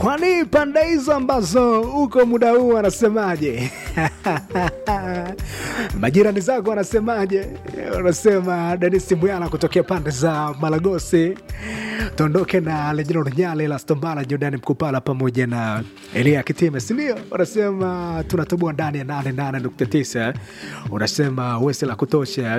kwani pande hizo ambazo uko muda huu wanasemaje? majirani zako wanasemaje? Wanasema Denis Mbuyala kutokea pande za Malagosi, tuondoke na Lejino Nyale, Lastombala, Jordani Mkupala pamoja na Elia Kitime, sindio? Wanasema tunatoboa ndani ya 88.9. Unasema wese la kutosha.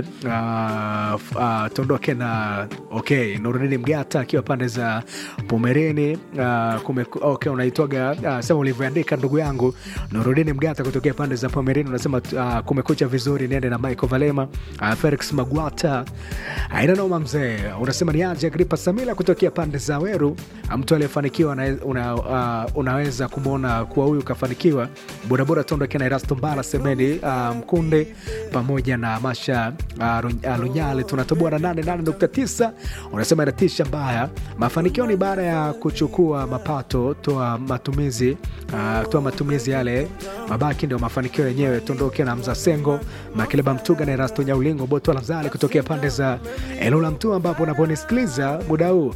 Uh, uh, tuondoke na okay, Nurudini Mgata akiwa pande za Pomereni. Uh, kume, okay, unaitwaga uh, sema ulivyoandika ndugu yangu Nurudini Mgata kutokea pande za Pomereni. Unasema uh, kumekucha vizuri, niende na Michael Valema, uh, Felix Magwata, aina noma mzee. Unasema ni aje Agripa Samila kutokea pande za Weru, mtu aliyefanikiwa una, una, uh, unaweza kumwona kuwa huyu kafanikiwa. Bodaboda tuondoke na Erasto Mbala Semeni uh, Mkunde pamoja na Masha uh, Lunyale, tunatoboa na 88.9. Unasema inatisha mbaya, mafanikio ni baada ya kuchukua mapato, toa matumizi uh, toa matumizi yale mabaki ndio mafanikio yenyewe. Tuondoke na Mza Sengo Makileba Mtuga na Erasto Nyaulingo Boto Lazale kutokea pande za Elula Mtu, ambapo unaponisikiliza muda huu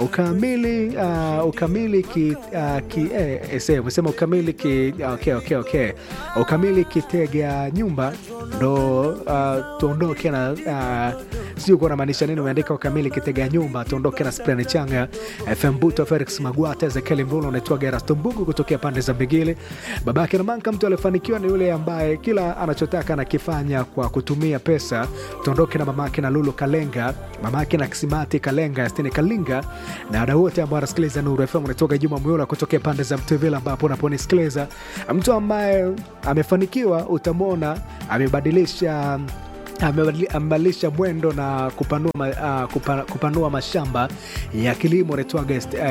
ukamili uh, ukamili ki, uh, ki eh, ese umesema ukamili ki okay, okay, okay. ukamili kitega nyumba ndo uh, tuondoke na uh, sijui kuwa namaanisha nini. Umeandika ukamili kitega nyumba, tuondoke na Sprani Changa FM Buto Felix Magwata Ezekiel Mvulo unaitwa Gerasto Mbugu kutokea pande za Mbigili. Babake na Manka, mtu alifanikiwa ni yule ambaye kila anachotaka anakifanya kwa kutumia pesa. Tuondoke na mamake na Lulu Kalenga, mamake na Kisimati Kalenga, Yastini Kalinga na wadau wote ambao wanasikiliza Nuru FM. Unatoka Juma Muyula kutokea pande za Mtuvila, ambapo unaponisikiliza mtu ambaye amefanikiwa utamwona amebadilisha amebadilisha mwendo na kupanua, uh, kupa, kupanua mashamba ya kilimo naitwaga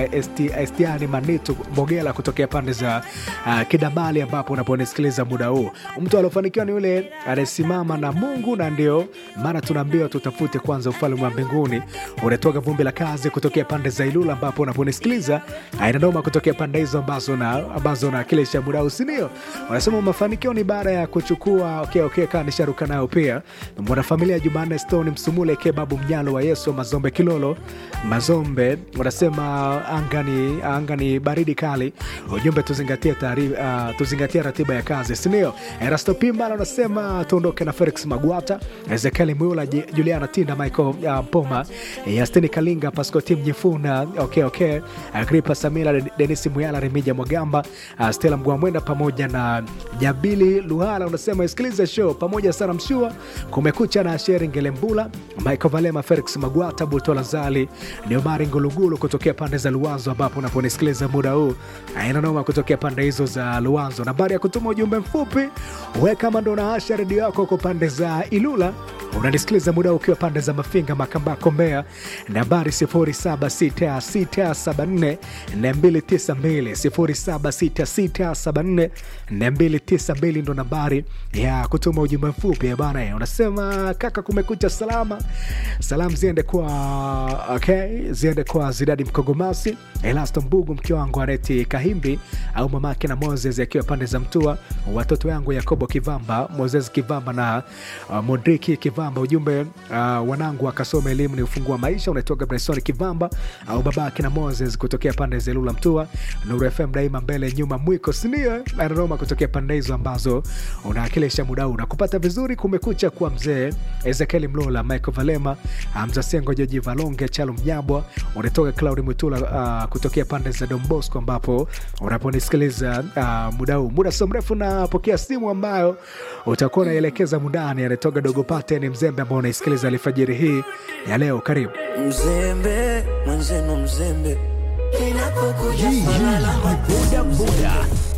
Estiani Manitu Mogela kutokea pande za uh, Kidamali, ambapo unaponisikiliza muda huu. Mtu aliofanikiwa ni yule anayesimama na Mungu, na ndio maana tunaambiwa tutafute kwanza ufalme wa mbinguni. Unatoka vumbi la kazi kutokea pande za Ilula, ambapo unaponisikiliza ainanoma kutokea pande hizo ambazo na ambazo nakilisha muda huu, sindio? Wanasema mafanikio ni baada ya kuchukua okay, okay, kaa nisharuka nayo pia mwanafamilia Jumanne Stone Msumule ke babu mnyalo wa Yesu Mazombe Kilolo Mazombe wanasema angani, angani baridi kali. Ujumbe tuzingatie taarifa, uh, tuzingatie ratiba ya kazi, sindio? Erasto Pimbala wanasema tuondoke na Felix Magwata, Ezekiel Mwula, Juliana Tinda, Michael uh, Mpoma, Yastini Kalinga, Pascotim Nyifuna, okay, okay, Agripa Samila, Denisi Muyala, Remija Mwagamba, uh, Stella Mgwamwenda pamoja na Jabili Luhala. Unasema isikilize show pamoja sana mshua kumekucha na Sheri Ngelembula, Michael Valema, Felix Magwata, Butola Zali, Neomari Ngulugulu kutokea pande za Luanzo, ambapo unaponisikiliza muda huu aina noma kutokea pande hizo za Luanzo. Nambari ya kutuma ujumbe mfupi we kama ndo naasha redio yako kwa pande za Ilula unanisikiliza muda huu ukiwa pande za Mafinga, Makambako, Mbeya, nambari 076674 292 076674 ndo nambari ya kutuma ujumbe mfupi bana. Unasema kaka, kumekucha salama. Salamu ziende kwa okay, ziende kwa Zidadi Mkogomasi, Elasto Mbugu, mke wangu Areti Kahimbi au mamake na Moses akiwa pande za Mtua, watoto yangu Yakobo Kivamba, Moses Kivamba na uh, Modriki Kivamba. Ujumbe uh, wanangu akasoma elimu ni ufungua maisha. Unaitoka Bryson Kivamba au babake na Moses kutokea pande za Lula Mtua. Nuru FM daima mbele nyuma mwiko sinio anaroma kutokea pande hizo ambazo unaakilisha muda huu na kupata vizuri. Kumekucha kwa mzee Ezekiel Mlola, Michael Valema, Hamza Sengo, Joji Valonge, Chalo Mnyabwa. Unatoka Claudi Mwitula uh, kutokea pande za Don Bosco ambapo unaponisikiliza uh, muda huu. Muda sio mrefu napokea simu ambayo utakuwa unaelekeza mundani. Anatoka Dogo Pate ni mzembe ambao unaisikiliza alfajiri hii ya leo. Karibu Mzembe mwenzenu, mzembe Hii ni boda boda